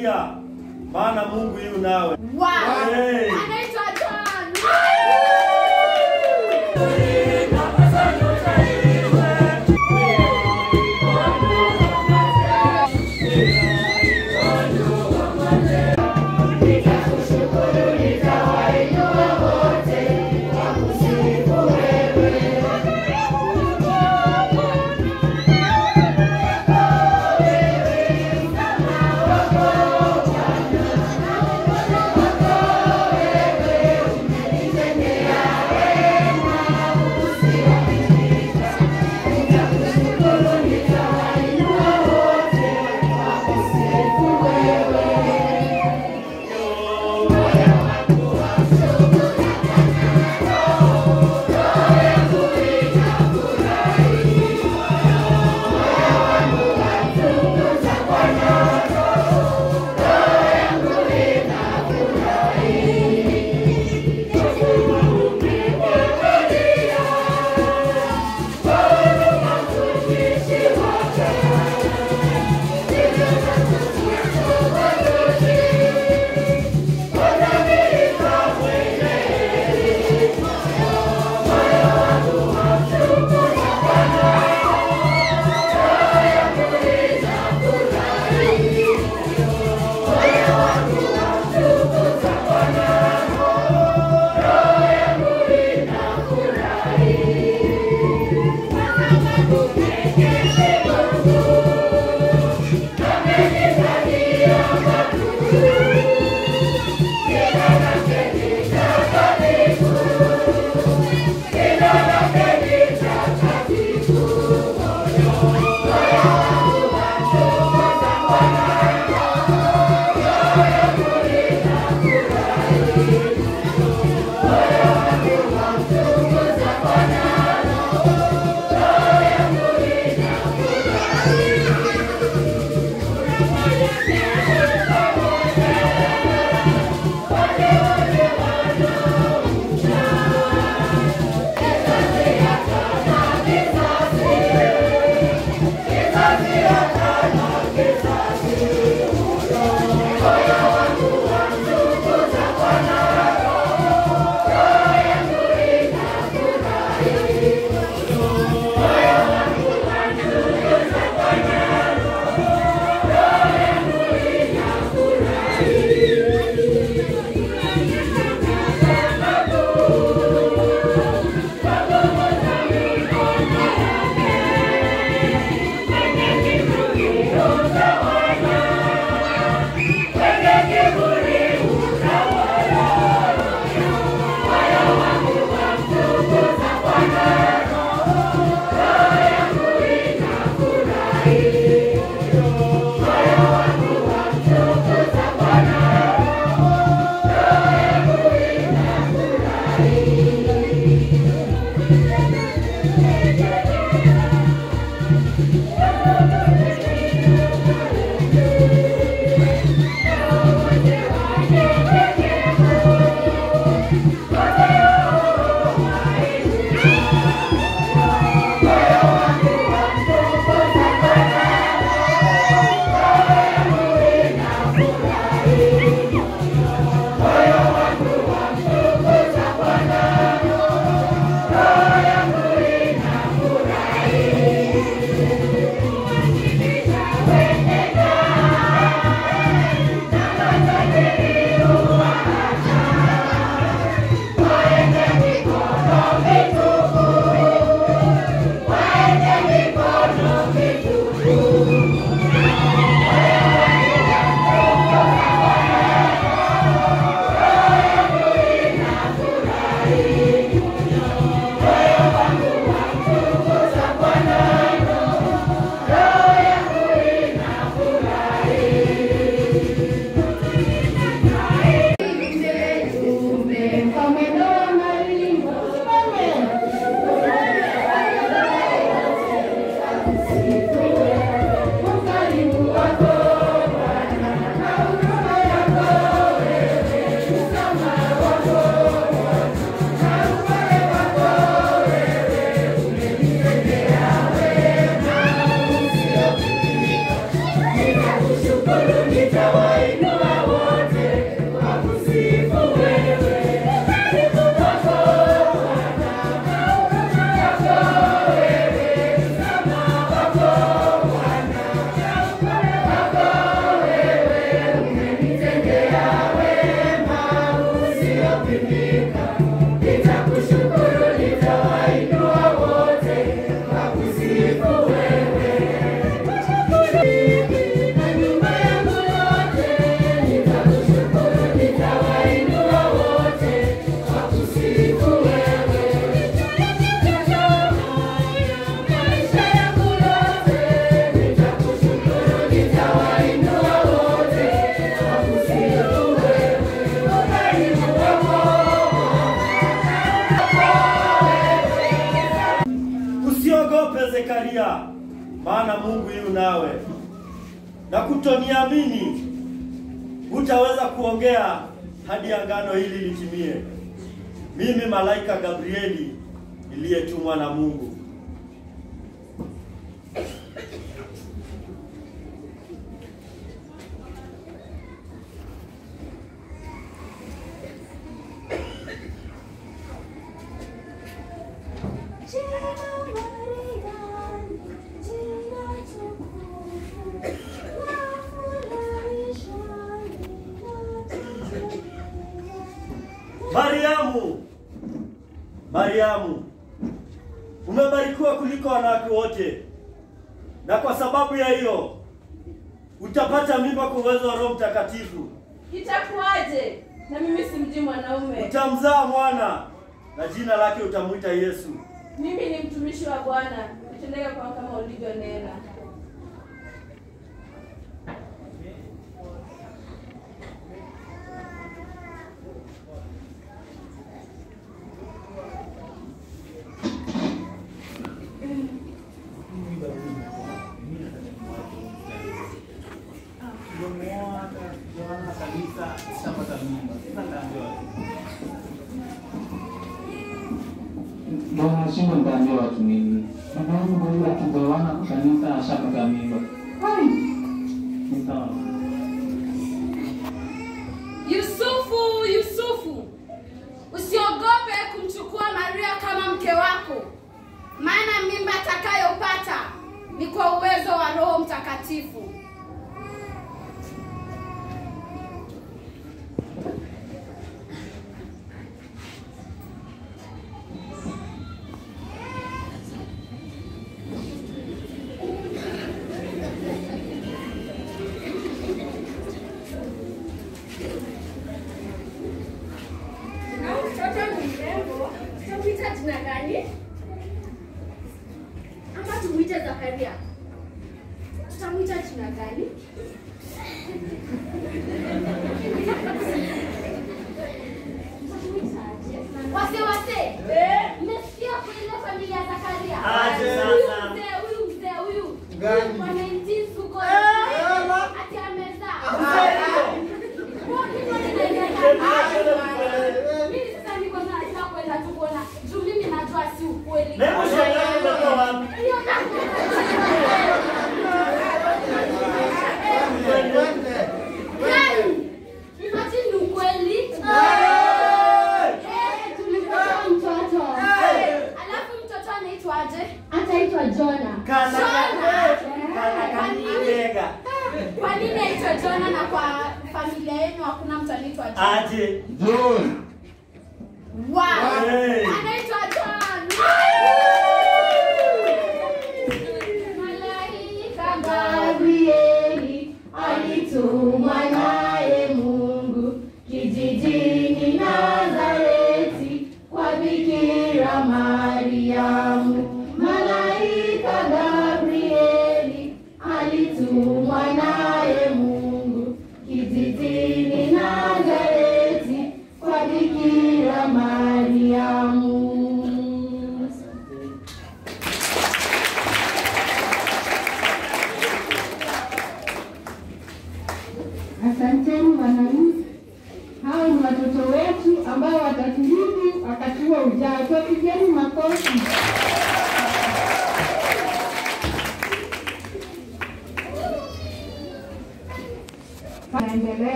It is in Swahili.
furahia, maana Mungu yu nawe. Wow. Hey. Anaitwa John. nitawainua Usiogope Zekaria, maana Mungu yu nawe, na kutoniamini hutaweza kuongea hadi agano hili litimie. Mimi malaika Gabrieli niliyetumwa na Mungu. Mariamu, Mariamu, umebarikiwa kuliko wanawake wote, na kwa sababu ya hiyo utapata mimba kwa uwezo wa Roho Mtakatifu. Itakuwaje? Na mimi simjui mwanaume. Utamzaa mwana na jina lake utamwita Yesu. Mimi ni mtumishi wa Bwana, nitendeke kwangu kama ulivyonena. Bwana shingo nitaambia watu nini? Baba yangu huyu akigawana kanisa ashapata mimba. Hai. Ni sawa. Yusufu, Yusufu, usiogope kumchukua Maria kama mke wako, maana mimba atakayopata ni kwa uwezo wa Roho Mtakatifu. Na huyu mtoto ni mrembo, tutamwita jina gani? Ama tumwite Zakaria? Tutamwita jina gani? Tutamwitaje? Wase wase, mmesikia kuile familia ya Zakaria? Aje Huyu sasa. mzee, huyu mzee, huyu Gani? kwa 19 suko ati amezaa. Kwa kitu ninaendelea. Mimi sasa niko na nataka kwenda tu kuona juu mimi najua si ukweli. Hebu shangaa umetoa wapi? Hiyo Gani? Imagine ni ukweli. Eh, tulipata mtoto. Alafu mtoto anaitwaje? Ataitwa Jona. Kana Jona. kana kanibega. Kwa nini aitwa Jona na kwa familia yenu hakuna mtu anaitwa Jona? Aje. John. Wow. Hey. Anaitwa